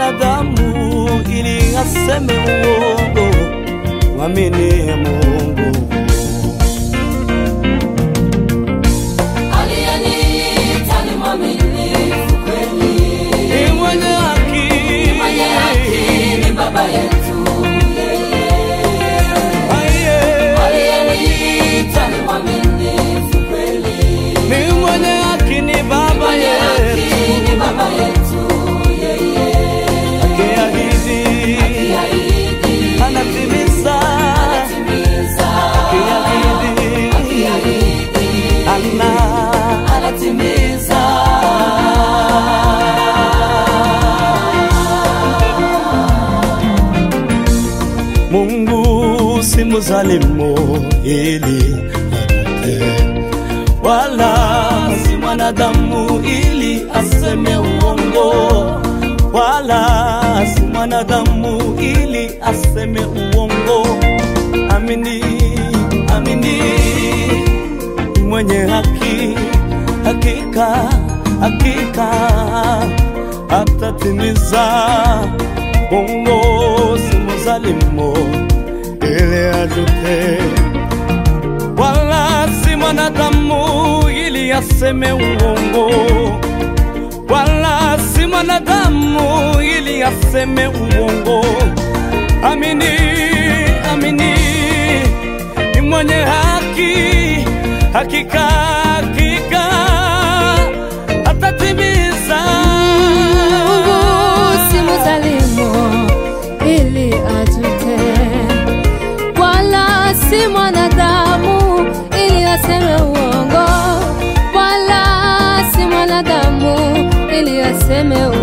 mwanadamu ili aseme uongo. Mwamini Mungu. Aliyeniita ni mwaminifu kweli, Ni mwenye haki. mwenye haki ni Baba yetu yeye. Aiye. Aliyeniita ni mwaminifu kweli, Ni mwenye haki ni Baba mwenye yetu. haki ni Baba yetu yeye. Akiahidi Akiahidi anatimiza. anatimiza, Akiahidi akiahidi ana anatimiza. Mungu si mzalimu ili apate, wala si mwanadamu ili aseme uongo, wala si mwanadamu ili aseme uongo. Amini, amini, ni mwenye haki, hakika, hakika atatimiza. Mungu si mzalimu ili ajute, wala si mwanadamu ili aseme uongo, wala si mwanadamu ili aseme uongo. Amini, amini, ni mwenye haki, hakika, hakika atatimiza. Mungu si mzalimu ili ajute, wala si mwanadamu ili aseme uongo, wala si mwanadamu ili aseme